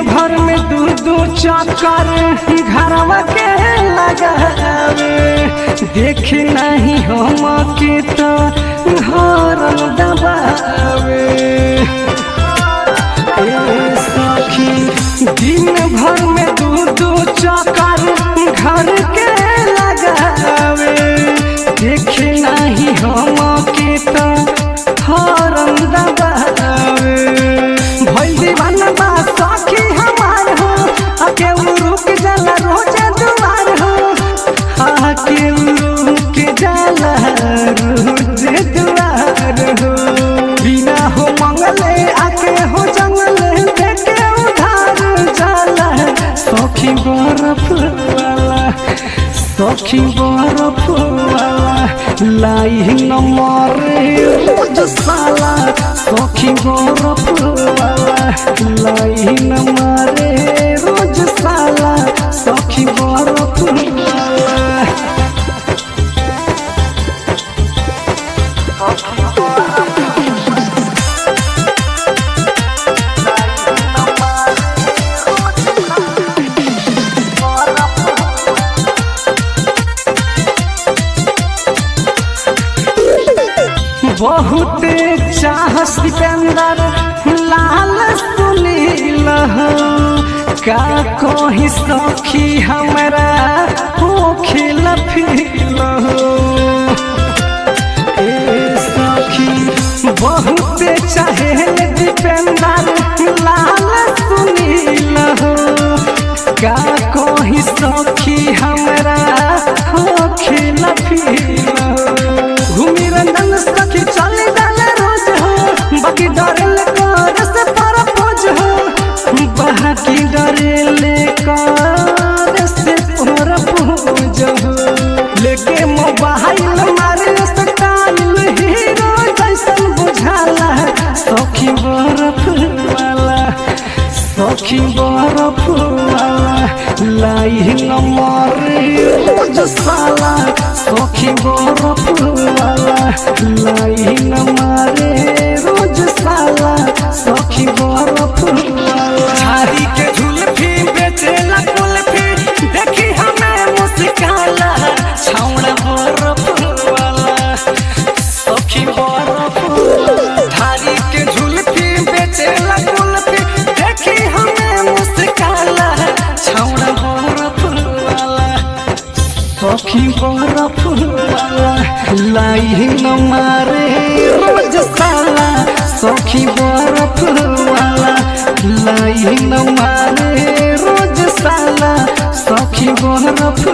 भर में दू दू चक्कर घरवा के लगावे देख नहीं हम के तो हरम दबावे ए सखी दिन भर में दू दू चक्कर घर के लगावे देख नहीं हम के तो हरम दबावे भइल दीवाना बा सखी हमार हो आके उ रुक जाला रोज दुआर हो आके उ रुक जाला रोज दुआर हो बिना हो मंगले आके हो जंगले देखे उधार जाला सखी बर्फ वाला सखी बर्फ वाला लाई न मरे रोज साला सखी बर्फ वाला लाई न मरे रोज साला सखी बर्फ वाला बहुत चाह सिकंदर लाल सुनील हो। का कही सखी हमरा हो खिल फिल हो। ए सखी बहुत चाहे दीपेंदर लाल सुनील हो का कही सखी हमरा हो खिल फिल हो। घूमी रंजन सखी चली डाले रोज हो बाकी डरेल कर से पर पोज हो बाकी डरेल कर से पर पोज हो लेके मोबाइल मारे स्टाइल हीरो जैसन बुझाला सखी बर्फ वाला सखी बर्फ वाला लाई न मरे रोज साला सखी बर्फ वाला लाई न मारे रोज साला सखी बर्फ वाला झाड़ी के झुलफी बेचेला कुल्फी देखी हमें मुस्काला छाउड़ा बर्फ वाला सखी बर्फ धारी के झुलफी बेचेला कुल्फी देखी हमें मुस्काला छाउड़ा बर्फ वाला सखी बर्फ वाला लाई न मारे रोज साला सखी बर्फ वाला लाई न मारे रोज साला सखी बर्फ